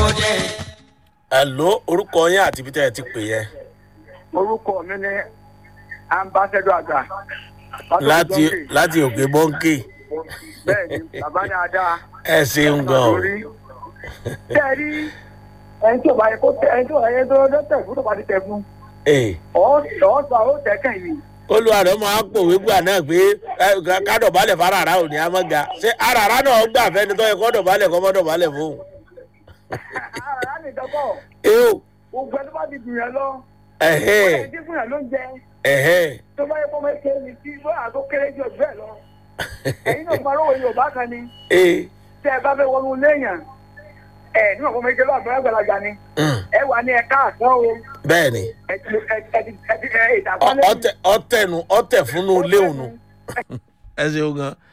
jẹ. ẹ̀ló orúkọ yín àti ibi tẹ́ ẹ ti pè yẹn orúkọ mi ní ambassador àgbà láti láti òkè bọ́ńkì bẹ́ẹ̀ ni bàbá dáadáa ẹ ṣeun gan o lórí tẹ́ ẹ rí ẹni tí ò bá yẹ kó tẹ ẹni tí ò bá yẹ tó lọ tẹ̀ fún tó bá ti tẹ̀ fún Ee, ọ̀ sọ ó tẹ̀ kàn yìí olúwa rẹ̀ máa ń pòwe gbà náà pé ẹ, ká- kádọ̀bálẹ̀ fárara ò ní amága ṣé arara náà gbà fẹ́ni tó yẹ kó dọ̀bálẹ̀ kó mọ́ dọ̀bálẹ̀ fóun. ara ní ìdọ́kọ̀ eo gbogbo ẹni tó bá ti gbìyànjú lọ ẹ̀hẹ́ ẹni tí gbìyànjú ló ń jẹ ẹ̀hẹ́ tó bá yẹ kó mọ ike ní tí bóyá tó kéré jù bẹ́ẹ̀ lọ ẹ̀yin náà máa rówó yorùbá kan ni ee tẹ́ ẹ bá fẹ́ wọnú léèyàn ẹ̀ níwọ̀n kó mọ ike lọ́wọ́ àgbàlagbà ni mm, ẹ wà ní ẹ̀ka àtọ́ o bẹ́ẹ̀ ni ẹ ti ẹ ti ẹ ti ẹ Ọ- ìdàgbọ́lẹ̀ ọtẹ ọtẹnu ọtẹ fúnú léwu nu ẹ ṣeun gan